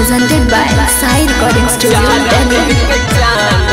presented by Sai Recording Studio, Delhi.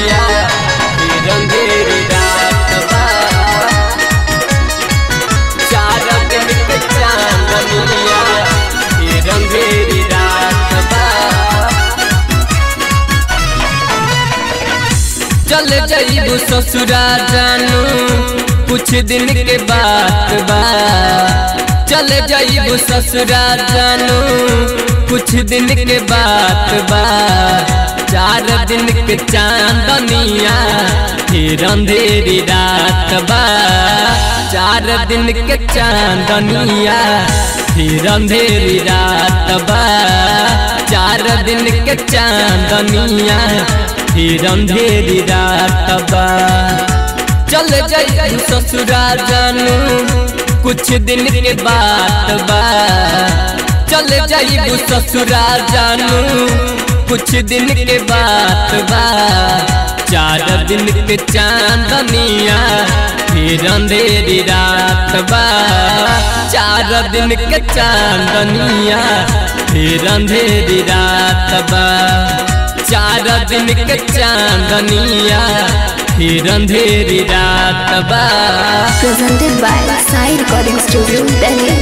चल जाइबू ससुरा जानू कुछ दिन के बात बा चल जाइबू ससुरा जानू कुछ दिन के बात बा चार दिन के चांदनिया फिर अंधेरी रात बा चार दिन के चांदनिया फिर अंधेरी रात बा चार दिन के चांदनिया फिर अंधेरी रात बा चल जाई ससुरा जानू कुछ दिन के बात बा चल जाई ससुरा जानू कुछ दिन के बात बा चार दिन के चांदनिया फिर अंधेरी रात बा चार दिन के चांदनिया फिर अंधेरी रात बा चार दिन के चांदनिया फिर अंधेरी रात बा Presented by Sai Recording Studio, Delhi.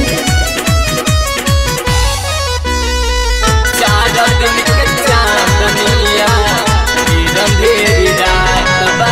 चार दिन के चांदनिया फिर अंधेरी रात बा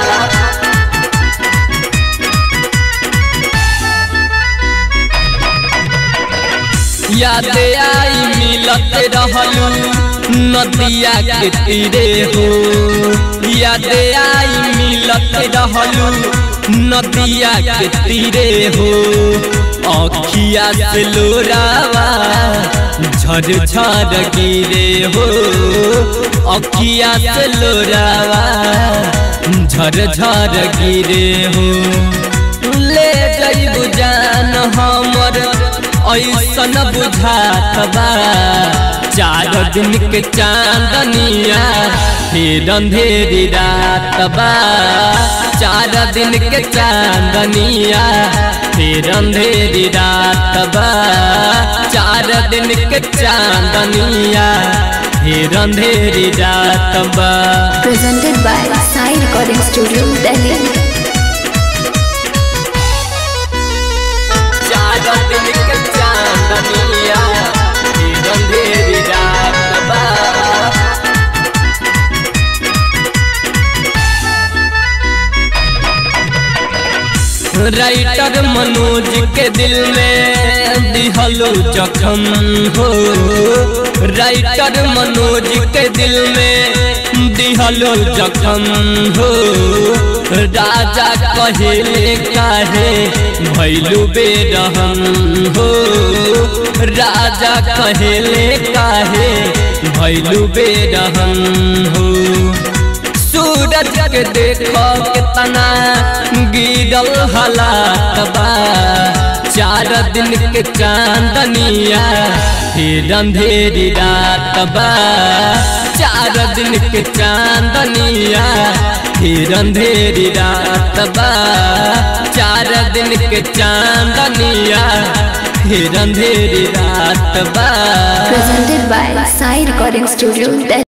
याद आई मिलत रहलू नदिया के तीरे हो याद आई मिलत रहलू नदिया के तीरे हो अखिया से लोरावा झर झर गिरे हो अखिया से लोरावा झर झर गिरे हो ले जइबू जान हमर ऐसन बुझात बा चार दिन के चांदनिया फिर अंधेरी रात बा चार दिन के चांदनिया फिर अंधेरी रात बा चार दिन के चांदनिया फिर अंधेरी रात बा Presented by Sai Recording Studio, Delhi. चार दिन के चांदनिया फिर अंधेरी रात बा राइटर मनोज के दिल में दिहलो जखम हो राइटर मनोज के दिल में दिहलो जखम हो राजा कहे काहे भैलू बेरहम हो राजा कहे काहे भैलू बेरहम हो सूरज के देखो कितना गिरल हलात बा चार दिन के चांदनिया फिर अंधेरी रात बा चार दिन के चांदनिया फिर अंधेरी रात बा चार दिन के चांदनिया फिर अंधेरी रात बा Presented by Sai Recording Studio, Delhi.